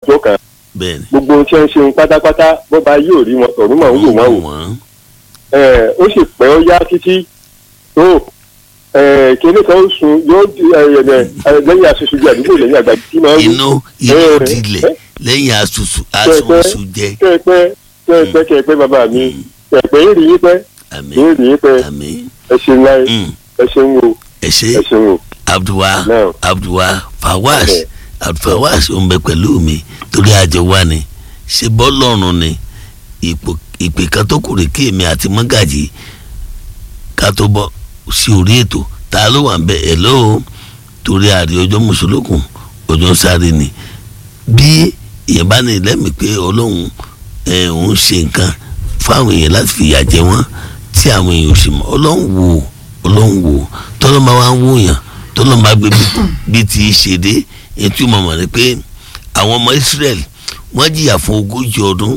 tó kàn bẹ́ẹ̀ni gbogbo ohun tí wọ́n ń ṣe pátápátá bó ba yóò rí wọn tọ̀rún mọ̀ ń wò wọ́n wò wọ́n ẹ ó sì pẹ́ ó yá títí tó ẹ kíní kan ó sun yóò di ẹ ẹ ẹ lẹ́yìn aṣojú bí àdúgbò lẹ́yìn àgbà tí máa ń wù inú inú Eh, dilẹ̀ eh. lẹ́yìn asusu Pẹ́pẹ́. asusu jẹ kẹ́ẹ̀pẹ́ kẹ́ẹ̀pẹ́ kẹ́ẹ̀pẹ́ bàbá mi kẹ́ẹ̀pẹ́ ń rí yín pẹ́ àmì ń rí yín pẹ́ àmì ẹ ṣeun láyé Mm. ẹ ṣeun o ẹ ṣe ẹ ṣeun o. abdulwa Now. abdulwa fawas Okay. abdulfawas ó ń bẹ pẹ̀lú mi torí àjọ wa ni ṣe bọ́lọ́run ni ipò ìpè kan tó kù rè kí èmi àti mọ́gàjì ká tó bọ́ sí orí ètò ta ló wà ń bẹ ẹ̀ lọ́wọ́ torí àrí ọjọ́ mùsùlùkùn ọjọ́ sáré ni bí èèyàn bá ní lẹ́mìí pé ọlọ́run ẹ̀ òun ṣe nǹkan fáwọn èèyàn láti fìyà jẹ wọ́n tí àwọn èèyàn ò sì mọ̀ ọlọ́run wò ó ọlọ́run wò ó tọ́lọ́ máa wá ń wò yàn tọ́lọ́ máa gbé bí- bí ti ṣe dé etí mo mọ̀ ní pé àwọn ọmọ Israẹli wọ́n jìyà fún ogójì ọdún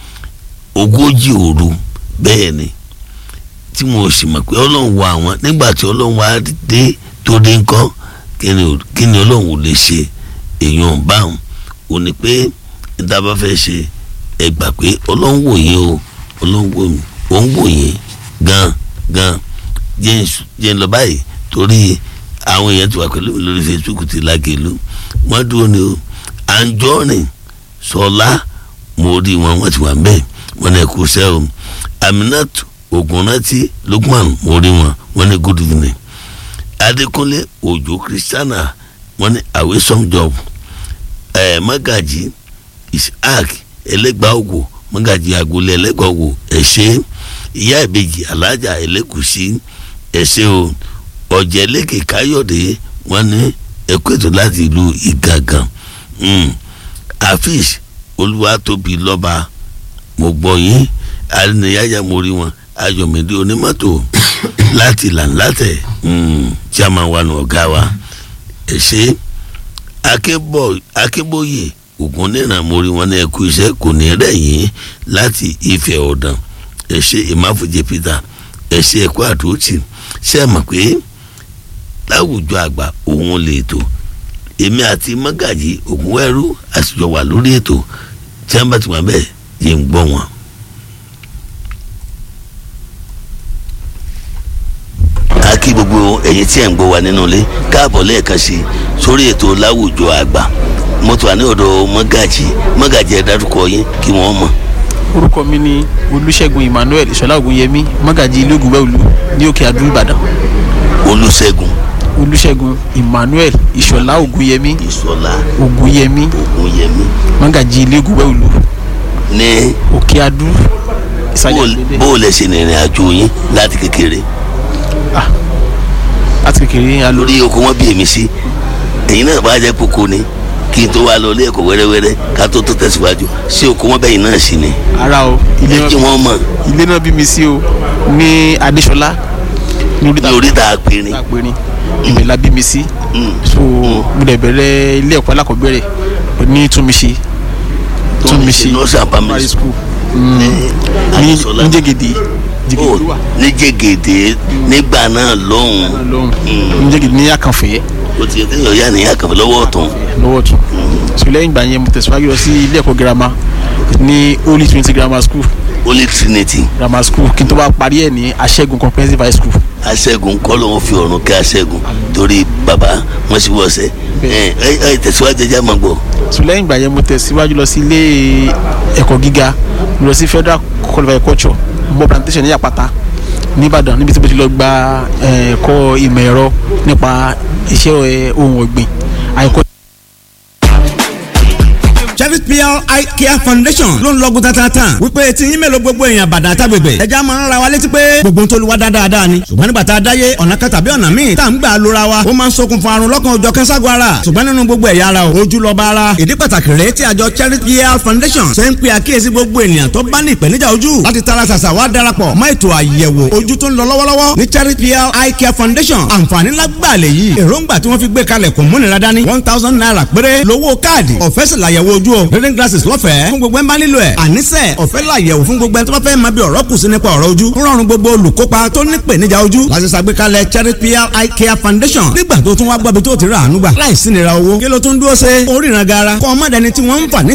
ogójì òru bẹ́ẹ̀ ni tí mo sì mọ̀ pé ọlọ́run wò àwọn nígbà tí ọlọ́run wá dé tó dé ńkọ́ kí ni ò- kí ni ọlọ́run ò lè ṣe èèyàn báwọn ò ní pé níta bá fẹ́ ṣe ẹ gbà pé ọlọ́run wò yín o ọlọ́run wò mí ó ń wò yín gan gan jẹ́ ń s- jẹ́ ń lọ báyìí torí àwọn èèyàn ti wà pẹ̀lú mi lórí Facebook ti lágẹ̀lú wọ́n dúró ni o Anjorin Sọlá mo rí wọn wọ́n ti wà ń bẹ́ẹ̀ wọ́n ní ẹ̀kú sẹ́ o Aminat Ogunranti Lukman mo rí wọn wọ́n ní good evening Adékúnlé Òjó Christiana wọ́n ní away some job ẹ̀ Magaji Isaac ẹlẹ́gbàá ògò Magaji agboolé ẹlẹ́gbàá ògò ẹ̀ ṣe ìyá ìbejì alájà ẹlẹ́kùsí ẹ̀ ṣe o ọ̀jẹ̀lẹ́kẹ̀ káyọ̀dé wọ́n ní ẹ̀kú ètò láti ìlú ìgàngàn mm. afis olúwatóbi lọ́ba mo gbọ́ yín arìnrìnyájà mo rí wọn ayọ̀mídé onímọ́tò láti làǹlàtẹ̀ mm. chairman wa nù ọ̀gá wa ẹ̀ ṣe akébọ̀ akébóyè ògùn níran mo rí wọn ní ẹkú iṣẹ́ kò ní rẹ̀ yín láti Ifẹ̀ Ọ̀dàn ẹ̀ ṣe ìmáfojì Peter ẹ̀ ṣe ẹ̀kọ́ àdótì ṣe é mọ̀ pé láwùjọ àgbà òun lè tó èmi àti mọ́gàjì ògúnwẹ́rú àtijọ́ wà lórí ètò tí wọ́n bá ti wà bẹ́ẹ̀ yé ń gbọ́ wọn. a kí gbogbo ẹ̀yin tí ẹ̀ ń gbọ́ wa nínú ilé káàbọ̀ lẹ́ẹ̀kan sí i sórí ètò láwùjọ àgbà mo tún wà ní ọ̀dọ̀ mọ́gàjì mọ́gàjì ẹ̀ dárúkọ yín kí wọ́n mọ̀. orúkọ mi ni olùṣègùn emmanuel ìṣọlá ògúnyẹmí mọ́gàjì ilé ògúnbẹ́òlù ní òkè àdó ìbàdàn olùṣègùn olùṣègùn emmanuel ìṣọlá ògúnyẹmí ìṣọlá ògúnyẹmí ògúnyẹmí mọ́gàjì ilé ògúnbẹ́òlù ní òkè àdó ìsàlẹ̀ àgbẹ̀dẹ bó o lẹ ṣe ní ìrìn àjò yín láti kékeré láti kékeré alo lórí oko wọn bí èmi sí ẹ̀yin náà bá jẹ́ kókó ni kí n tó wá lọ ilé ẹ̀kọ́ wẹ́rẹ́wẹ́rẹ́ ká tó tó tẹ̀síwájú sí oko wọn bẹ́yìn náà sí ni ara o ilé ẹ kí náà wọ́n mọ̀ ilé náà bí mi sí o ní adéṣọlá ní oríta ní oríta àpẹẹrẹ àpẹrin ibẹ̀ la bí mi sí so mo dẹ̀ bẹ̀rẹ̀ ilé ẹ̀kọ́ alákọ̀ọ́bẹ̀rẹ̀ ní túnmíṣe túnmíṣe nọ́ọ̀sì àpamẹ́sì primary school Mm. ní Adéṣọlá. ní jẹ́gẹ̀dẹ̀ jẹ́gẹ̀dẹ̀ ló wà ní jẹ́gẹ̀dẹ̀ nígbà náà lọ́hùn lọ́hùn ní jẹ́gẹ̀dẹ̀ ní àkànfẹ́ o ti yẹ kéèyàn yá nìyá kan lọ́wọ́ ọ̀tún lọ́wọ́ tún so lẹ́yìn ìgbà yẹn mo tẹ̀síwájú lọ sí ilé ẹ̀kọ́ girama ní holy trinity grammar school Holy Trinity grammar school kí n tó bá parí ẹ̀ ní aṣẹ́gun comprehensive high school aṣẹ́gun kọ́ ló ń fi ọ̀run kẹ́ aṣẹ́gun torí bàbá wọn sì wọ́ọ̀ṣẹ́ ẹ ẹ ẹ tẹ̀síwájú ẹja máa gbọ́ so lẹ́yìn ìgbà yẹn mo tẹ̀síwájú lọ sí ilé ẹ̀kọ́ gíga mo lọ sí federal college of agriculture mo plantation ní àpáta nìbàdàn níbi tí mo ti lọ gba eh, ẹ̀kọ́ ìmọ̀ ẹ̀rọ nípa iṣẹ́ eh, ohun ọ̀gbìn àìkọ́ Cherry PR Eye Care Foundation ló ń lọ́gùn tatatan wípé tí yín mélòó gbogbo èèyàn bàdàn àtàgbègbè ẹja máa ń ra wa létí pé gbogbo ń tó lu wa dáadáa ni ṣùgbọ́n nígbà tá a dáyé ọ̀nà kan tàbí ọ̀nà míì tá à ń gbà lóra wa ó máa ń ṣokùnfà àrùn lọ́kàn òjọ̀ kẹ́sàgọ́ ara ṣùgbọ́n nínú gbogbo ẹ̀yà ara o ojú lọ́ba ara ìdí pàtàkì rèé tí àjọ Cherry PR Foundation ṣe ń pe àkíyèsí gbogbo ènìyàn tó bá ní ìpèníjà ojú láti tara ṣàṣà wá darapọ̀ mọ́ ètò àyẹ̀wò ojú tó ń lọ lọ́wọ́lọ́wọ́ ní Cherry PR Eye Care Foundation àǹfààní lágbàá lè yí èròǹgbà tí wọ́n fi gbé kalẹ̀ kò múnira dání one thousand naira péré lówó káàdì ọ̀fẹ́ sì làyẹ̀wò ojú o reading glasses lọ́fẹ̀ẹ́ fún gbogbo ẹ̀ ń bá nílò ẹ̀ àníṣe ọ̀fẹ́ làyẹ̀wò fún gbogbo ẹ̀ tó bá fẹ́ máa bí ọ̀rọ̀ kù sí nípa ọ̀rọ̀ ojú ń rọrùn gbogbo olùkópa tó ní ìpèníjà ojú láti ṣàgbékalẹ̀ Cherry PR Eye Care Foundation nígbà tó tún wá gbọ́bi tó ti rà àánú gbà láìsí nira owó kí ló tún dúró ṣe oríran gara kọ́ ọmọdéni tí wọ́n ń fà ní